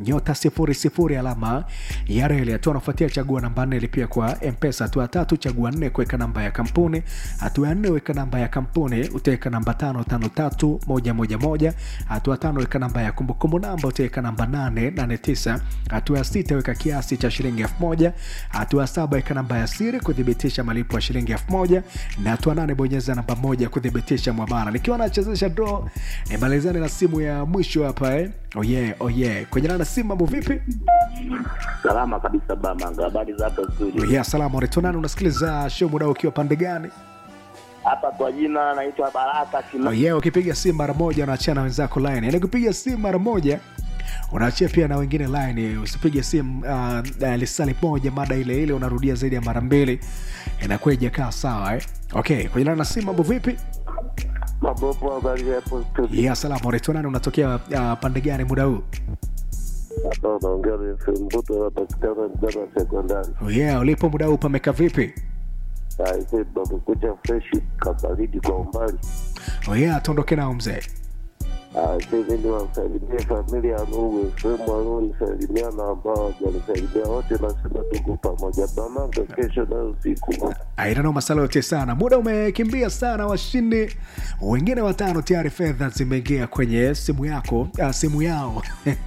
nyota sifuri sifuri alama ya reli. Hatua anafuatia chagua namba nne lipia kwa mpesa. Hatua ya tatu chagua nne kuweka namba ya kampuni. Hatua ya nne weka namba ya kampuni, utaweka namba tano tano tatu moja moja moja. Hatua tano weka namba ya kumbukumbu namba, utaweka namba nane nane tisa. Hatua ya sita weka kiasi cha shilingi elfu moja. Hatua ya saba weka namba ya siri kuthibitisha malipo ya shilingi elfu moja na hatua nane bonyeza namba moja kuthibitisha mwamala. Nikiwa nachezesha draw, nimalizane na simu ya mwisho hapa eh. Oh yeah, oh yeah. Kwenye nana simu mambo vipi? Salama kabisa Bamanga, habari za hapa studio? Oh yeah, salama. Unaitwa nani? Unasikiliza show muda ukiwa pande gani? Hapa kwa jina naitwa Baraka Kina. Oh yeah, ukipiga simu mara moja unaachia na wenzako line. Yaani ukipiga simu mara moja unaachia pia na wengine line. Usipige simu uh, uh, lisali moja mada ile ile unarudia zaidi ya mara mbili, inakuwa ijakaa sawa eh. Okay, kwenye nana simu mambo vipi? Mabopo, habari za hapo studio? Yeah, salama. Unaitwa nani? Unatokea uh, pande gani muda huu? Hapa unaongea na FM Mbuto, napatikana Mdana Sekondari. Oh yeah, ulipo muda huu pameka vipi? Aise, pamekucha freshi, kabaridi kwa umbali. Oh yeah, tuondoke nao mzee. Aise, mimi niwasalimie familia ya Nuru FM walionisalimia na ambao hawajanisalimia wote, nasema tuko pamoja. Bamanga, kesho nayo usiku Aidano masala yote sana, muda umekimbia sana. Washindi wengine watano tayari fedha zimeingia kwenye simu yako, uh, simu yao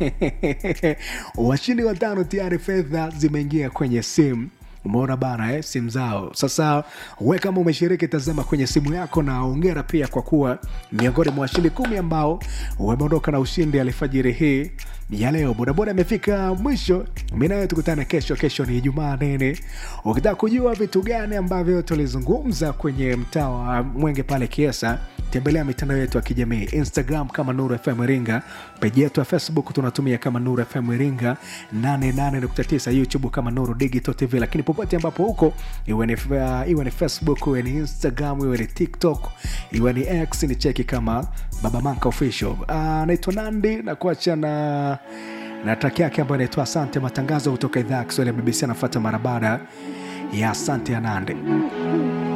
washindi watano tayari fedha zimeingia kwenye simu umeona bana eh, simu zao. Sasa we kama umeshiriki, tazama kwenye simu yako, na ongera pia kwa kuwa miongoni mwa washindi kumi ambao wameondoka na ushindi alfajiri hii ya leo. Bodaboda amefika mwisho. Mi nawe tukutane kesho. Kesho ni Ijumaa nene. Ukitaka kujua vitu gani ambavyo tulizungumza kwenye mtaa wa Mwenge pale Kiesa, tembelea mitandao yetu ya kijamii Instagram kama Nuru FM Iringa, peji yetu ya Facebook tunatumia kama Nuru FM Iringa 88.9, YouTube kama Nuru Digital TV. Lakini popote ambapo huko, iwe ni, uh, iwe ni Facebook, iwe ni Instagram, iwe ni TikTok, iwe ni X, ni cheki kama Baba Manka Official. Uh, naitwa Nandi na kuacha na na track yake ambayo inaitwa Asante. Matangazo kutoka idhaa ya Kiswahili ya BBC anafuata mara baada ya Asante ya Nandi.